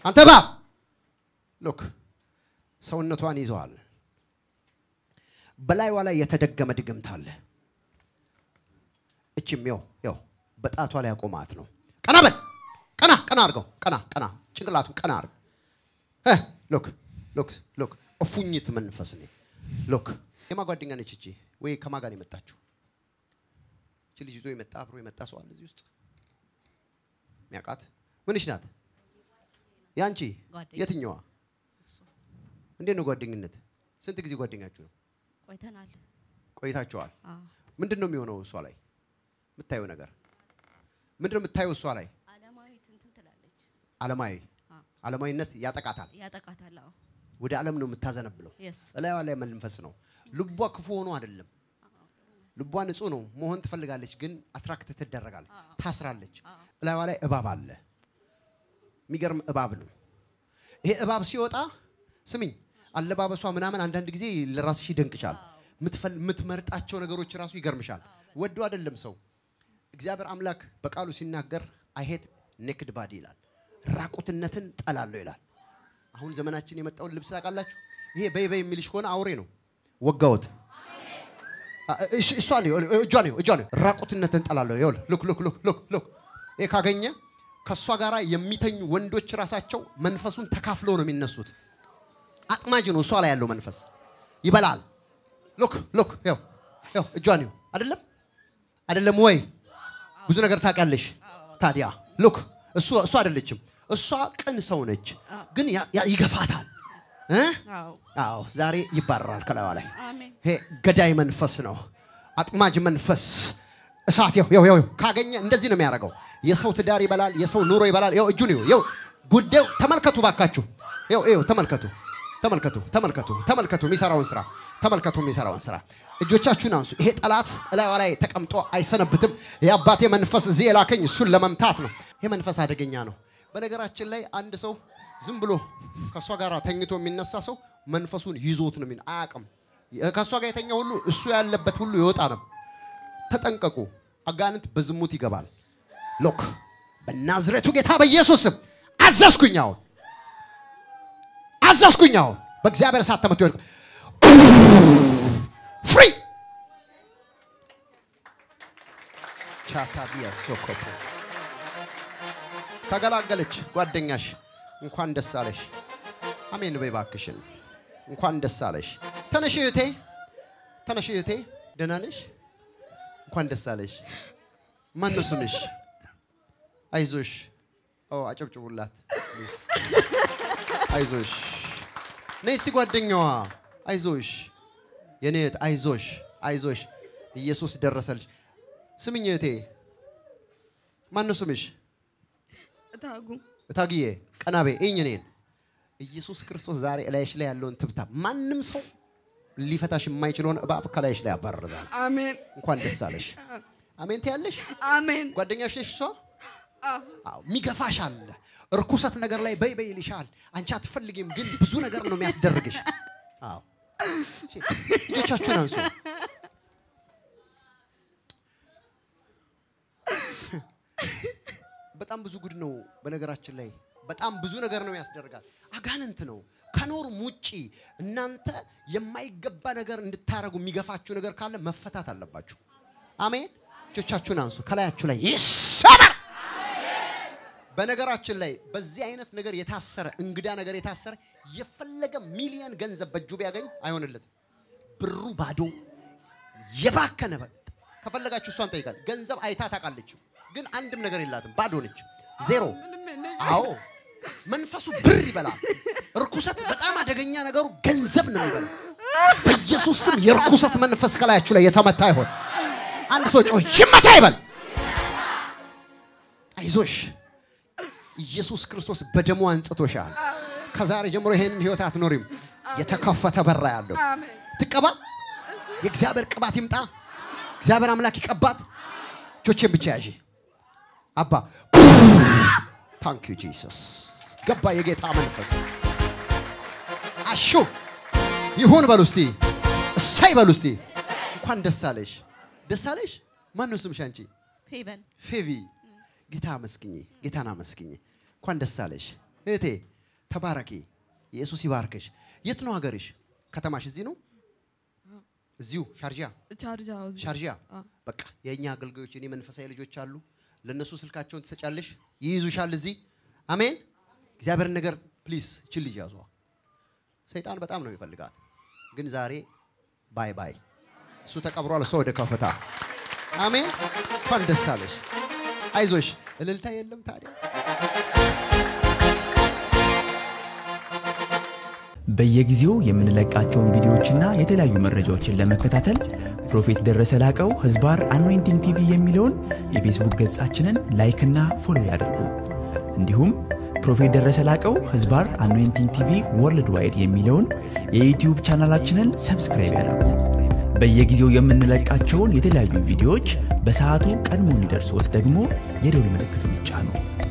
አንተ እባብ ሎክ ሰውነቷን ይዘዋል። በላይዋ ላይ የተደገመ ድግምት አለ። እችም ያው ያው በጣቷ ላይ ያቆማት ነው። ቀና በል ቀና ቀና አድርገው ቀና ቀና ጭንቅላቱን ቀና አድርግ እ ሎክ ሎክ ሎክ እፉኝት መንፈስ ነው። ሎክ የማ ጓደኛ ነች እቺ? ወይ ከማ ጋር ነው የመጣችው? እቺ ልጅ ይዞ የመጣ አብሮ የመጣ ሰው አለ እዚህ ውስጥ ሚያውቃት? ምንሽ ናት? ያንቺ ጓደኛ። የትኛዋ? እንዴት ነው ጓደኝነት? ስንት ጊዜ ጓደኛችሁ ነው? ቆይተናል። ቆይታችኋል? አዎ። ምንድን ነው የሚሆነው እሷ ላይ የምታየው ነገር ምንድን ነው የምታየው እሷ ላይ አለማዊት እንትን ትላለች። አለማዊ አዎ። አለማዊነት ያጠቃታል ያጠቃታል። አዎ። ወደ ዓለም ነው የምታዘነብለው የስ እላይዋ ላይ መንፈስ ነው ልቧ ክፉ ሆኖ አይደለም ልቧ ንጹህ ነው መሆን ትፈልጋለች ግን አትራክት ትደረጋለች ታስራለች እላይዋ ላይ እባብ አለ የሚገርም እባብ ነው ይሄ እባብ ሲወጣ ስሚኝ አለባበሷ ምናምን አንዳንድ ጊዜ ለራስሽ ይደንቅሻል ምትፈል- የምትመርጣቸው ነገሮች ራሱ ይገርምሻል ወዶ አይደለም ሰው እግዚአብሔር አምላክ በቃሉ ሲናገር አይሄት ኔክድ ባዲ ይላል ራቁትነትን ጠላለሁ ይላል አሁን ዘመናችን የመጣውን ልብስ ታውቃላችሁ ይሄ በይ በይ የሚልሽ ከሆነ አውሬ ነው ወጋውት እሷ ነው እጇ ነው እጇ ነው ራቁትነትን ጠላለሁ ይኸውልህ ሉክ ሉክ ሉክ ሉክ ሉክ ይሄ ካገኘ ከእሷ ጋር የሚተኙ ወንዶች ራሳቸው መንፈሱን ተካፍለው ነው የሚነሱት አጥማጅ ነው እሷ ላይ ያለው መንፈስ ይበላል ሉክ ሉክ ያው ያው እጇ ነው አይደለም አይደለም ወይ ብዙ ነገር ታውቂያለሽ ታዲያ ሉክ እሱ እሱ አይደለችም እሷ ቅን ሰው ነች ግን ያ- ያ- ይገፋታል እ? አዎ። አዎ ዛሬ ይባረራል ከላይዋ ላይ አሜን። ይሄ ገዳይ መንፈስ ነው አጥማጅ መንፈስ እሳት ይው ይው ይው ካገኘ እንደዚህ ነው የሚያደርገው የሰው ትዳር ይበላል የሰው ኑሮ ይበላል ይው እጁን ይው ይው ጉዳዩ ተመልከቱ ባካችሁ ይው ይው ተመልከቱ ተመልከቱ ተመልከቱ ተመልከቱ የሚሰራውን ስራ ተመልከቱ የሚሰራውን ስራ እጆቻችሁን አንሱ ይሄ ጠላት እላይዋ ላይ ተቀምጦ አይሰነብትም የአባቴ መንፈስ እዚህ የላከኝ እሱን ለመምታት ነው ይሄ መንፈስ አደገኛ ነው በነገራችን ላይ አንድ ሰው ዝም ብሎ ከእሷ ጋር ተኝቶ የሚነሳ ሰው መንፈሱን ይዞት ነው የሚነ- አያውቅም ከእሷ ጋር የተኛ ሁሉ እሱ ያለበት ሁሉ ይወጣ ነው ተጠንቀቁ አጋንንት በዝሙት ይገባል ሎክ በናዝሬቱ ጌታ በኢየሱስ ስም አዘዝኩኝ አሁን አዘዝኩኝ አሁን በእግዚአብሔር እሳት ተመቶ ይወድቅ ፍሪ ቻታቢያ ሶኮፖ ተገላገለች ጓደኛሽ እንኳን ደስ አለሽ አሜን በይ እባክሽን እንኳን ደስ አለሽ ተነሽ እህቴ ተነሽ እህቴ ደህና ነሽ እንኳን ደስ አለሽ ማን ነው ስምሽ አይዞሽ ኦ አጨብጭቡላት ፕሊዝ። አይዞሽ ነይ እስቲ ጓደኛዋ አይዞሽ የኔ እህት አይዞሽ አይዞሽ ኢየሱስ ደረሰልሽ ስምኝ እህቴ ማን ነው ስምሽ እታጉ እታግዬ ቀናቤ እኝ እኔን ኢየሱስ ክርስቶስ ዛሬ እላይሽ ላይ ያለውን ትብታ ማንም ሰው ሊፈታሽ የማይችለውን እባብ ከላይሽ ላይ ያባርዛል አሜን እንኳን ደስ አለሽ አሜን ትያለሽ አሜን ጓደኛሽ ነሽ እሷ አዎ የሚገፋሽ አለ እርኩሰት ነገር ላይ በይ በይ ይልሻል አንቺ አትፈልጊም ግን ብዙ ነገር ነው የሚያስደርግሽ አዎ እሺ፣ እጆቻችሁን አንሱ በጣም ብዙ ጉድ ነው በነገራችን ላይ በጣም ብዙ ነገር ነው ያስደርጋል አጋንንት ነው ከኖርም ውጪ እናንተ የማይገባ ነገር እንድታረጉ የሚገፋችሁ ነገር ካለ መፈታት አለባችሁ አሜን እጆቻችሁን አንሱ ከላያችሁ ላይ ይሰበር በነገራችን ላይ በዚህ አይነት ነገር የታሰረ እንግዳ ነገር የታሰረ የፈለገ ሚሊየን ገንዘብ በእጁ ቢያገኝ አይሆንለትም ብሩ ባዶ የባከነ በ- ከፈለጋችሁ እሷን ጠይቃል ገንዘብ አይታ ታውቃለች ግን አንድም ነገር የላትም ባዶ ነች ዜሮ አዎ መንፈሱ ብር ይበላል እርኩሰት በጣም አደገኛ ነገሩ ገንዘብ ነው የሚበላው በኢየሱስ ስም የርኩሰት መንፈስ ከላያችሁ ላይ የተመታ ይሆን አንድ ሰው ጮህ ይመታ ይበል አይዞሽ ኢየሱስ ክርስቶስ በደሙ አንጽቶሻል ከዛሬ ጀምሮ ይሄንን ህይወት አትኖሪም የተከፈተ በራ ያለው ትቀባ የእግዚአብሔር ቅባት ይምጣ እግዚአብሔር አምላክ ይቀባት እጆቼን ብቻ ያዥ አባ ታንክ ዩ ጂሰስ ገባ የጌታ መንፈስ አሹ ይሁን በሉ እስቲ እሳይ በሉ እስቲ እንኳን ደስ አለሽ ደስ አለሽ ማን ነው ስምሽ አንቺ ፌቨን ፌቪ ጌታ አመስግኝ ጌታን አመስግኝ እንኳን ደስ አለሽ እህቴ ተባረኪ። ኢየሱስ ይባርክሽ። የት ነው ሀገርሽ? ከተማሽ እዚህ ነው? እዚሁ ሻርጃ ቻርጃ እዚህ። ሻርጃ። አዎ። በቃ የእኛ አገልጋዮች እኔ መንፈሳዊ ልጆች አሉ። ለእነሱ ስልካቸውን ትሰጫለሽ፣ ይይዙሻል እዚህ። አሜን። እግዚአብሔርን ነገር ፕሊዝ ችል ልጅ ያዟ። ሰይጣን በጣም ነው የሚፈልጋት፣ ግን ዛሬ ባይ ባይ። እሱ ተቀብሯል፣ እሷ ወደ ከፍታ። አሜን። እንኳን ደስ አለሽ። አይዞሽ። እልልታ የለም ታዲያ በየጊዜው የምንለቃቸውን ቪዲዮዎችና የተለያዩ መረጃዎችን ለመከታተል ፕሮፌት ደረሰ ላቀው ህዝባር አኖይንቲንግ ቲቪ የሚለውን የፌስቡክ ገጻችንን ላይክና ፎሎ ያድርጉ። እንዲሁም ፕሮፌት ደረሰ ላቀው ህዝባር አኖይንቲንግ ቲቪ ወርልድ ዋይድ የሚለውን የዩትዩብ ቻናላችንን ሰብስክራይብ ያድርጉ። በየጊዜው የምንለቃቸውን የተለያዩ ቪዲዮዎች በሰዓቱ ቀድሞ እንዲደርሶት ደግሞ የደውል ምልክቱን ይጫኑ።